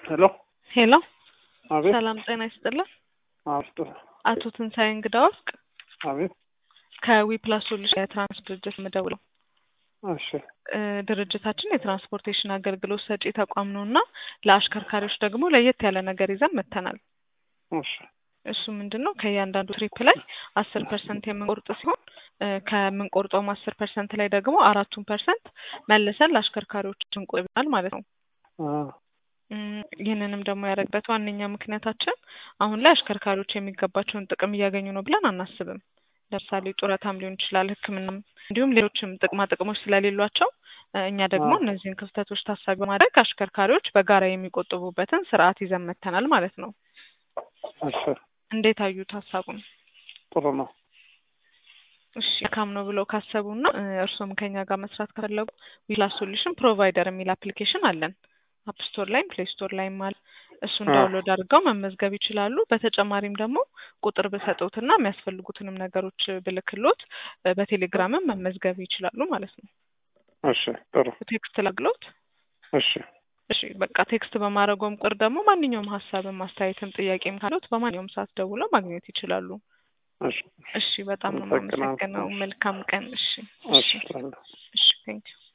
ሄሎ ሄሎ አቤት ሰላም ጤና ይስጥልን። አስጥ አቶ ትንሣኤ እንግዳ ወርቅ አቤት ከዊፕላስ ሶሉሽን የትራንስ ድርጅት የምደውለው እሺ እ ድርጅታችን የትራንስፖርቴሽን አገልግሎት ሰጪ ተቋም ነው እና ለአሽከርካሪዎች ደግሞ ለየት ያለ ነገር ይዘን መጥተናል። እሺ እሱ ምንድን ነው ከእያንዳንዱ ትሪፕ ላይ አስር ፐርሰንት የምንቆርጥ ሲሆን እ ከምንቆርጠውም አስር ፐርሰንት ላይ ደግሞ አራቱን ፐርሰንት መልሰን ለአሽከርካሪዎች እንቆጥባል ማለት ነው። አ እም፣ ይህንንም ደግሞ ያደረግበት ዋነኛ ምክንያታችን አሁን ላይ አሽከርካሪዎች የሚገባቸውን ጥቅም እያገኙ ነው ብለን አናስብም። ለምሳሌ ጡረታም ሊሆን ይችላል፣ ሕክምናም እንዲሁም ሌሎችም ጥቅማ ጥቅሞች ስለሌሏቸው እ እኛ ደግሞ አዎ። እነዚህን ክፍተቶች ታሳቢ በማድረግ አሽከርካሪዎች በጋራ የሚቆጥቡበትን ስርዓት ይዘን መጥተናል ማለት ነው። እሺ እንዴት አዩት ሀሳቡን? ጥሩ ነው። እሺ መልካም ነው ብለው ካሰቡና እ እርስዎም ከኛ ጋር መስራት ከፈለጉ ዊፕላስ ሶሉሽን ፕሮቫይደር የሚል አፕሊኬሽን አለን። አፕ ስቶር ላይም ፕሌይ ስቶር ላይም አለ። እሱን አ ዳውንሎድ አድርገው መመዝገብ ይችላሉ። በተጨማሪም ደግሞ ቁጥር ብሰጡትና የሚያስፈልጉትንም ነገሮች ብልክሎት እ በቴሌግራምም መመዝገብ ይችላሉ ማለት ነው። እሺ ጥሩ ቴክስት ላግሎት። እሺ እሺ በቃ ቴክስት በማድረገውም ቁጥር ደግሞ ማንኛውም ሀሳብም አስተያየትም ጥያቄም ካሉት በማንኛውም ሰዓት ደውለው ማግኘት ይችላሉ። እሺ እሺ በጣም ነው አመሰግናለሁ። የማመሰግነው። መልካም ቀን። እሺ እሺ እሺ እሺ ቴንኪው